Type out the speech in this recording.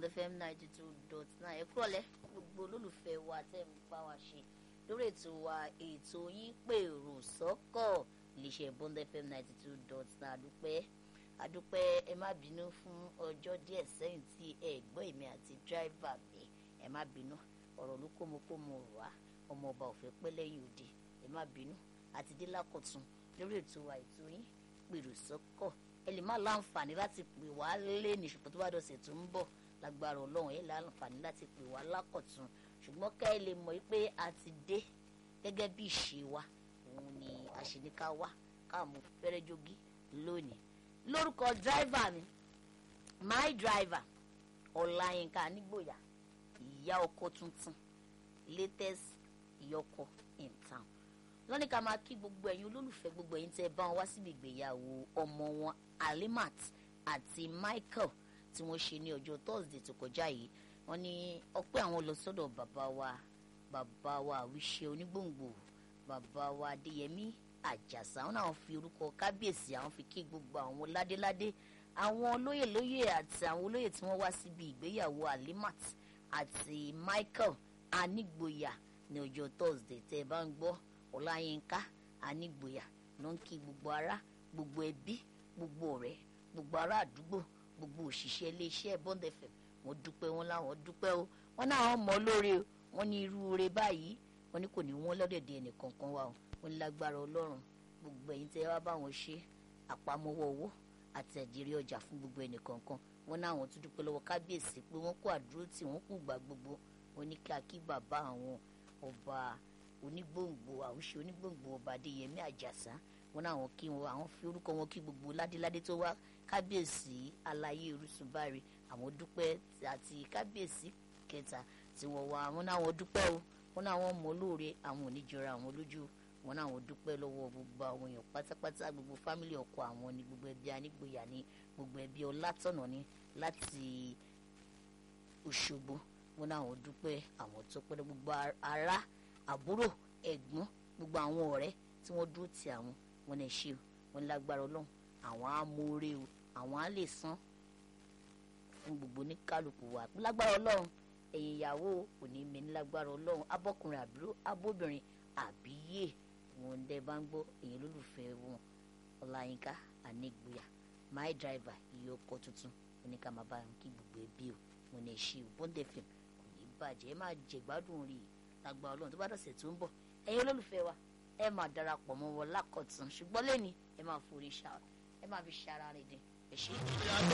bond fm ninety two dot nine ẹ kúrọ̀lẹ́ gbogbo olólùfẹ́ wa tẹ́ ń bá wa ṣe lórí ètò wa ètò yín pèrò sọ́kọ̀ iléeṣẹ́ bond fm ninety two dot nine àdúpẹ́ àdúpẹ́ ẹ má bínú fún ọjọ́ díẹ̀ sẹ́yìn tí ẹ gbọ́ èmi àti dírìvà mi ẹ má bínú ọ̀rọ̀ ló kó mo kó mo wá ọmọ ọba ò fẹ́ pẹ́ lẹ́yìn òde ẹ má bínú àti dé lákọ̀tún lórí ètò wa ètò yín pèrò sọ́kọ̀ ẹ lè má láǹfààní láti pè wá lé ní ṣùgbọ́n tó bá dọ̀sẹ̀ tó ń bọ̀ lágbára ọlọ́run ẹ láǹfààní láti pè wá lákọ̀tún ṣùgbọ́n ká ẹ lè mọ̀ pé a ti dé gẹ́gẹ́ bí ìṣe wa òun ni àṣeníká wá káàmú fẹ́rẹ́ jogi lónìí lórúkọ dráìvà mi my driver ọláyínká nígbòyà ìyá ọkọ tuntun latest ìyọkọ in town lọ́ní ká máa kí gbogbo ẹ̀yin olólùfẹ́ gbogbo ẹ̀yin tẹ́ bá wọn wá síbi ìgbéyàwó ọmọ wọn alimat àti michael tí wọ́n ṣe ní ọjọ́ thursday tó kọjá yìí wọ́n ní ọpẹ́ àwọn lọ sọ́dọ̀ bàbá wa bàbá wa àwíṣe onígbòǹgbò bàbá wa adéyẹmí àjàsà wọn náà fi orúkọ kábíyèsí àwọn fi kí gbogbo àwọn ládéládé àwọn olóyè lóyè àti àwọn olóyè tí wọ́n wá síbi ìgbéyàwó alimat àti michael anígboyà ní ọjọ́ thursday tẹ́ ẹ bá ń gbọ́ ọláyínká anígboyà ló ń kí gbogbo ará gbogbo ẹbí gbogbo ọ̀rẹ́ gbogbo ará àdúgbò gbogbo òṣìṣẹ́ iléeṣẹ́ bond fm wọ́n dúpẹ́ wọn láwọn dúpẹ́ o wọ́n náà wọ́n mọ̀ lóore o wọ́n ní irú oore báyìí wọ́n ní kò ní wọ́n lọ́dẹ̀dẹ̀ ẹnìkankan wa o wọ́n ní lágbára ọlọ́run gbogbo ẹ̀yin tẹ́ wá bá wọn ṣe àpamọ́wọ́ owó àti ẹ̀dìrí ọjà fún gbogbo ẹnìkankan wọ́n náà wọ́n tún dúpẹ́ lọ́wọ́ kábíyèsí pé wọ́n kó àdúró tí wọ́n kú gbà gbogbo wọ́n ní kí akí bàbá àwọn ọba onígbòǹgbò àwùṣe onígbòǹgbò ọba adéyẹmí àjàsá wọn náà wọn kí wọn àwọn fi orúkọ wọn kí gbogbo ládéládé tó wá kábíyèsí aláyé orúsùnbáre àwọn dúpẹ́ àti kábíyèsí kẹta tí wọ́n wá wọn náà wọ́n dúpẹ́ o wọn náà wọ́n mọ̀ lóore àwọn oníjọra àwọn lójú wọn náà wọ́n dúpẹ́ lọ́wọ́ gbogbo àwọn èèyàn pátápátá gbogbo fámìlì ọkọ àwọn ni gbogbo ẹbí anígboyà ni gbogbo ẹbí ọlátọ̀nà ni láti òṣogbo wọn náà wọ́n dúpẹ́ àwọn tó pẹ́ gbogbo ará àbúrò ẹ̀gbọ́n gbogbo àwọn ọ̀rẹ́ tí wọ́n dúró ti àwọn wọn lè ṣe o wọn lágbára ọlọ́run àwọn á mórí o àwọn á lè san fún gbogbo oníkálukú wa lágbára ọlọ́run ẹ̀yin ìyàwó kò ní mẹ́ni lágbára ọlọ́run abọ́kùnrin àbúrò abóbìnrin àbíyè wọn dẹ bá ń gbọ́ èyí lólùfẹ́ wọn ọláyínká ànígbòyà my driver iye ọkọ̀ tuntun oníkà máa bá wọn kí gbogbo ẹbí o wọn lè ṣe o bọ́ndẹ̀ fm kò ní bàjẹ́ ẹ máa jẹ̀gbádùn rí i lágbára ọlọ́run tó bá dọ̀sẹ̀ tó ń bọ̀ ẹ̀yin olólùfẹ́ wa ẹ máa darapọ̀ mọ́ wọn lákọ̀tún ṣùgbọ́n lẹ́ni ẹ máa forí ṣá ẹ máa fi ṣara rìn dín ẹ ṣe.